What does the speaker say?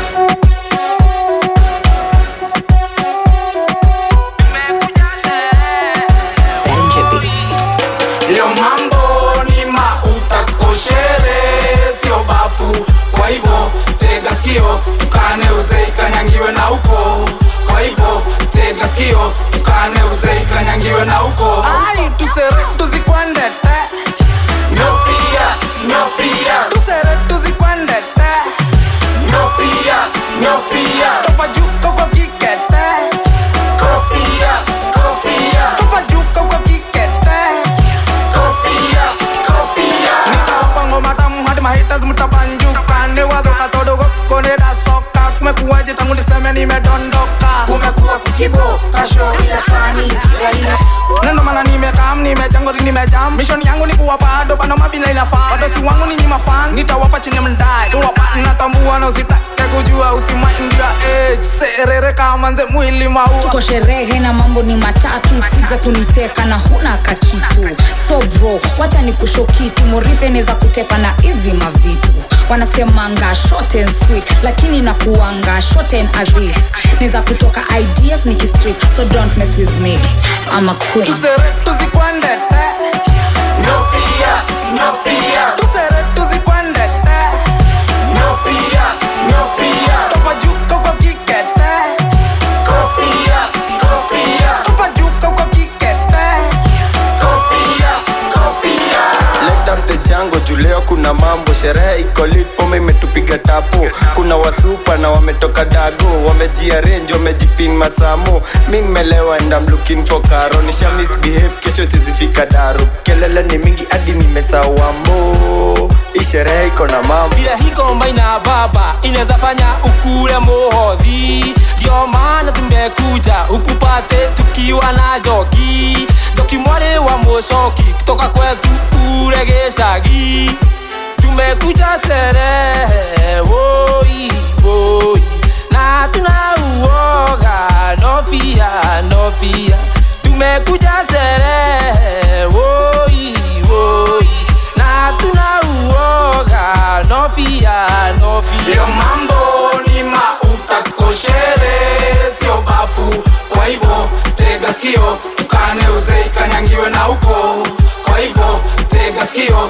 Benja Beats. Leo mambo ni mauta, tuko sherehe, sio bafu. Kwa hivyo tega sikio, tukane uzee ikanyangiwe na uko. Kwa hivyo tega sikio, tukane uzee ikanyangiwe na uko. Ai, tusere tuzikwendete, no fear, no fear. Tusere tuzikwendete, no fear, no fear. Topa juu kwa kikete, kofia, kofia. Topa juu kwa kikete kofia kofia nitawapa ngoma tamu hadi mahitas mtabanjuka niwadhoka todogo koneda soka kumekuwaje tangu niseme nimedondoka kumekuwa kukibo kasho ile fani nendo mana nimekam nimejangori nimejam mishoni yangu ni kuwapa ado bano mabina inafaa wadosi wangu ni nyima fan nitawapa chini mndai suwapa natambua na usitake kujua usimaindia age serere kama nze mwili mau tuko sherehe na mambo ni matatu sija kuniteka na huna kakitu so bro wacha ni kusho kitu morife neza kutepa na hizi mavitu wanasemanga short and sweet lakini nakuanga short and arif neza kutoka ideas nikistrip so don't mess with me I'm a queen tusere tuzikwendete no fear no fear tusere tuzikwendete no fear no fear topa juu kwa kikete kofia kofia topa juu kwa kikete kofia kofia Let up the jango juu leo kuna mambo sherehe iko lit pome imetupiga tapo kuna wasupa na wametoka dago wamejiarenji wamejipin masamo mi mmelewa and I'm looking for karo nisha misbehave kesho sizifika daru kelele ni mingi hadi nimesawambo hii sherehe iko na mambo vile hiko maina baba inaweza fanya ukule muhodhi ndio maana tumekuja ukupate tukiwa na joki joki mwale wa mushoki kutoka kwetu kule geshagi tumekuja serehe woi woi na tunauoga nofia nofia tumekuja serehe woi woi na tunauoga nofia nofia leo mambo ni mauta tuko sherehe sio bafu kwa hivyo tega sikio tukane uzee ikanyangiwe na uko kwa hivyo tega sikio